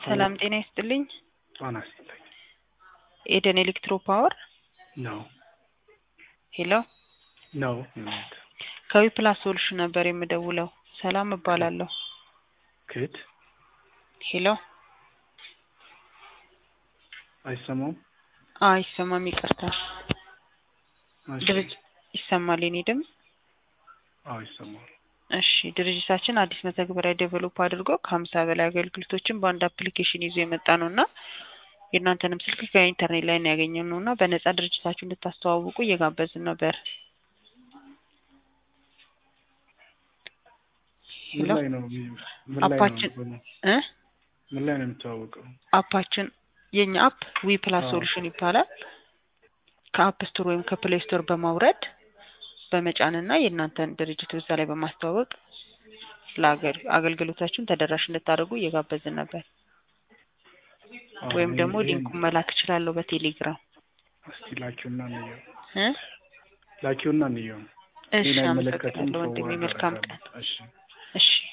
ሰላም ጤና ይስጥልኝ። ጤና ይስጥልኝ። ኤደን ኤሌክትሮ ፓወር ነው ሄሎ፣ ነው ከዊ ፕላስ ሶሉሽን ነበር የምደውለው። ሰላም እባላለሁ። ክድ ሄሎ፣ አይሰማም? አይሰማም፣ ይቅርታ። እሺ። ድርጅ ይሰማል የኔ ድምፅ? አዎ ይሰማል። እሺ ድርጅታችን አዲስ መተግበሪያ ዴቨሎፕ አድርጎ ከሀምሳ በላይ አገልግሎቶችን በአንድ አፕሊኬሽን ይዞ የመጣ ነው እና የእናንተንም ስልክ ከኢንተርኔት ላይ ነው ያገኘው ነው እና በነጻ ድርጅታችሁ እንድታስተዋውቁ እየጋበዝን ነበር። ምን ሄሎ ላይ ነው ምን ላይ አፓችን ነው እ ምን ላይ ነው የምታወቀው? አፓችን የኛ አፕ ዊ ፕላስ አዎ። ሶሉሽን ይባላል። ከአፕ ስቶር ወይም ከፕሌይ ስቶር በማውረድ በመጫንና የእናንተን ድርጅት በዛ ላይ በማስተዋወቅ ለአገል- አገልግሎታችሁን ተደራሽ እንድታደርጉ እየጋበዝን ነበር። አዎ፣ ወይም ይሄን- ደግሞ ይሄን ሊንኩን መላክ እችላለሁ በቴሌግራም እስቲ ላኪውና እንየው። እ ላኪውና እንየው። እሺ ሌላ አይመለከትም። አመሰግናለሁ ወንድሜ። ፎርዋርድ መልካም ቀን። አደርጋለሁ። እሺ እሺ